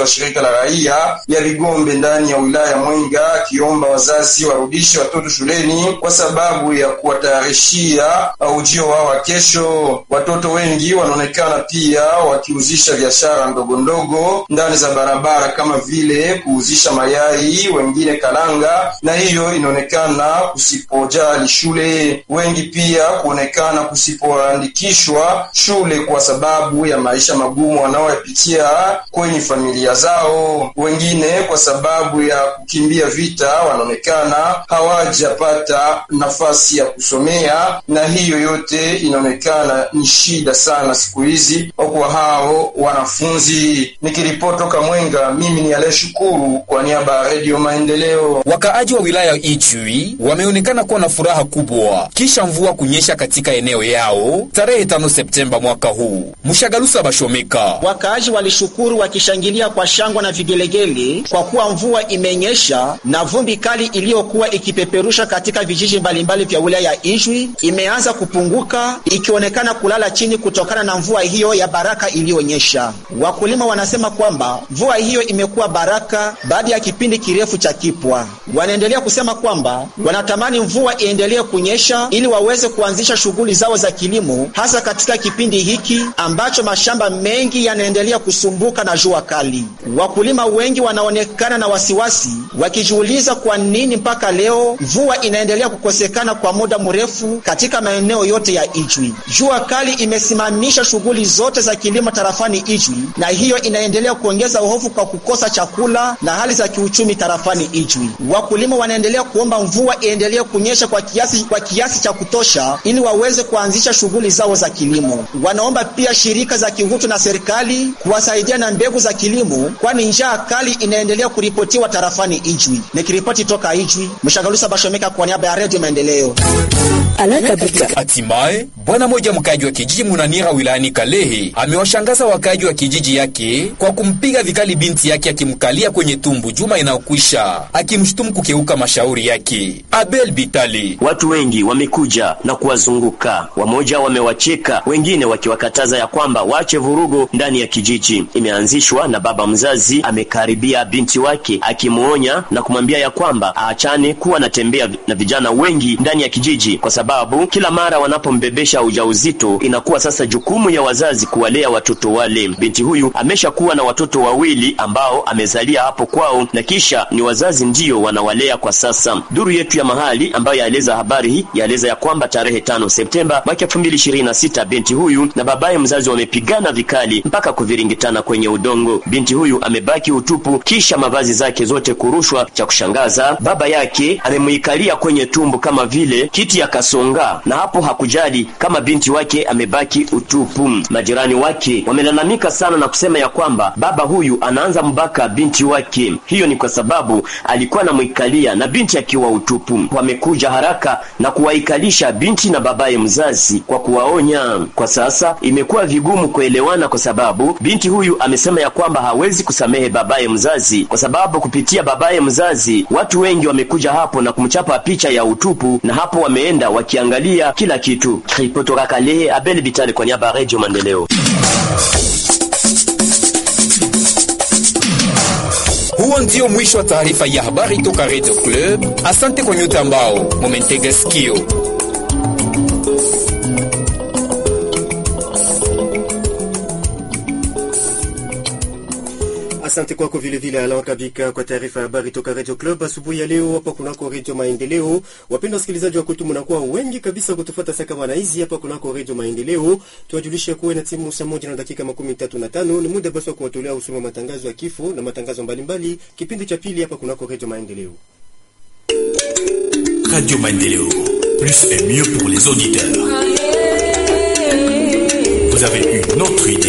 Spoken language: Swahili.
wa shirika la raia ya Vigombe ndani ya wilaya ya Mwenga, akiomba wazazi warudishe watoto shuleni kwa sababu ya kuwatayarishia ujio wao wa kesho. Watoto wengi wanaonekana pia wakiuzisha biashara ndogo ndogo ndani za barabara kama vile kuuzisha mayai, wengine kalanga, na hiyo inaonekana kusipojali shule. Wengi pia kuonekana kusipoandikishwa shule kwa sababu ya maisha magumu wanaoyapitia kwenye familia zao. Wengine kwa sababu ya kukimbia vita wanaonekana hawajapata nafasi ya kusomea, na hiyo yote inaonekana ni shida sana siku hizi kwa hao wanafunzi. Nikiripoti toka Mwenga, mimi ni Ale Shukuru kwa niaba ya Redio Maendeleo. Wakaaji wa wilaya Ijwi wameonekana kuwa na furaha kubwa kisha mvua kunyesha katika eneo yao tarehe 5 Septemba mwaka huu. Mshagalusa Bashomeka: wakaaji walishukuru wakishangilia kwa shangwa na vigelegele kwa kuwa mvua imenyesha na vumbi kali iliyokuwa ikipeperusha katika vijiji mbalimbali vya wilaya ya Ijwi imeanza kupunguka ikionekana kulala chini kutokana na mvua hiyo ya baraka iliyonyesha. Wakulima wanasema kwamba mvua hiyo imekuwa baraka baada ya kipindi kirefu cha kipwa. Wanaendelea kusema kwamba wanatamani mvua iendelee kunyesha ili waweze kuanzisha shughuli zao za kilimo, hasa katika kipindi hiki ambacho mashamba mengi yanaendelea kusumbuka na jua kali. Wakulima wengi wanaonekana na wasiwasi, wakijiuliza kwa nini mpaka leo mvua inaendelea kukosekana kwa muda mrefu katika maeneo yote ya Ijwi. Jua kali imesimamisha shughuli zote za kilimo tarafani Ijwi, na hiyo inaendelea kuongeza uhofu kwa kukosa chakula na hali za kiuchumi tarafani Ijwi. Wakulima wanaendelea kuomba mvua iendelee kunyesha kwa kiasi, kwa kiasi cha kutosha ili waweze kuanzisha shughuli zao za kilimo. Wanaomba pia shirika za kihutu na serikali kuwasaidia na mbegu za kilimo, kwani njaa kali inaendelea kuripotiwa tarafani Ijwi. Nikiripoti toka Ijwi, Mshagalusa Bashomeka kwa niaba ya Redio Maendeleo. Hatimaye bwana moja mkaji wa kijiji Munanira wilayani Kalehe amewashangaza wakaji wa kijiji yake kwa kumpiga vikali binti yake akimkalia kwenye tumbu juma inayokwisha akimshutumu kukeuka mashauri yake. Abel Bitali: watu wengi wamekuja na kuwazunguka, wamoja wamewacheka, wengine wakiwakataza ya kwamba waache vurugo ndani ya kijiji. Imeanzishwa na baba mzazi amekaribia binti wake akimwonya na kumwambia ya kwamba aachane kuwa anatembea na vijana wengi ndani ya kijiji, kwa sababu kila mara wanapombebesha ujauzito inakuwa sasa jukumu ya wazazi kuwalea watoto wale. Binti huyu ameshakuwa na watoto wawili ambao amezalia hapo kwao na kisha ni wazazi ndiyo wanawalea kwa sasa. Duru yetu ya mahali ambayo yaeleza habari hii yaeleza ya kwamba tarehe tano Septemba mwaka elfu mbili ishirini na sita binti huyu na babaye mzazi wamepigana vikali mpaka kuviringitana kwenye udongo. Binti huyu amebaki utupu kisha mavazi zake zote kurushwa. Cha kushangaza, baba yake amemuikalia kwenye tumbo kama vile kiti ya kasonga, na hapo hakujali kama binti wake amebaki utupu. Majirani wake wamelalamika sana na kusema ya kwamba baba huyu anaanza mbaka binti wake. Hiyo ni kwa sababu alikuwa anamwikalia na binti akiwa utupu. Wamekuja haraka na kuwaikalisha binti na babaye mzazi kwa kuwaonya. Kwa sasa imekuwa vigumu kuelewana, kwa sababu binti huyu amesema ya kwamba hawezi kusamehe babaye mzazi, kwa sababu kupitia babaye mzazi watu wengi wamekuja hapo na kumchapa picha ya utupu, na hapo wameenda wakiangalia kila kitu. Kutoka Kalehe, Abel Bitali kwa niaba ya Radio Maendeleo. Huo ndio mwisho wa taarifa ya habari toka Radio Club. Asante kwa nyote ambao mumentega sikio. Asante kwako vile vile Alan Kabika kwa taarifa ya habari toka Radio Club asubuhi ya leo hapa kunako Radio Maendeleo. Wapendwa wasikilizaji wa kwetu, mnakuwa wengi kabisa kutufuata saka bwana hizi hapa kunako Radio Maendeleo. Tuwajulishe kuwa na timu saa moja na dakika makumi tatu na tano ni muda basi wa kuwatolea usoma matangazo ya kifo na matangazo mbalimbali, kipindi cha pili hapa kunako Radio Maendeleo. Radio Maendeleo, plus et mieux pour les auditeurs. Vous avez une autre idée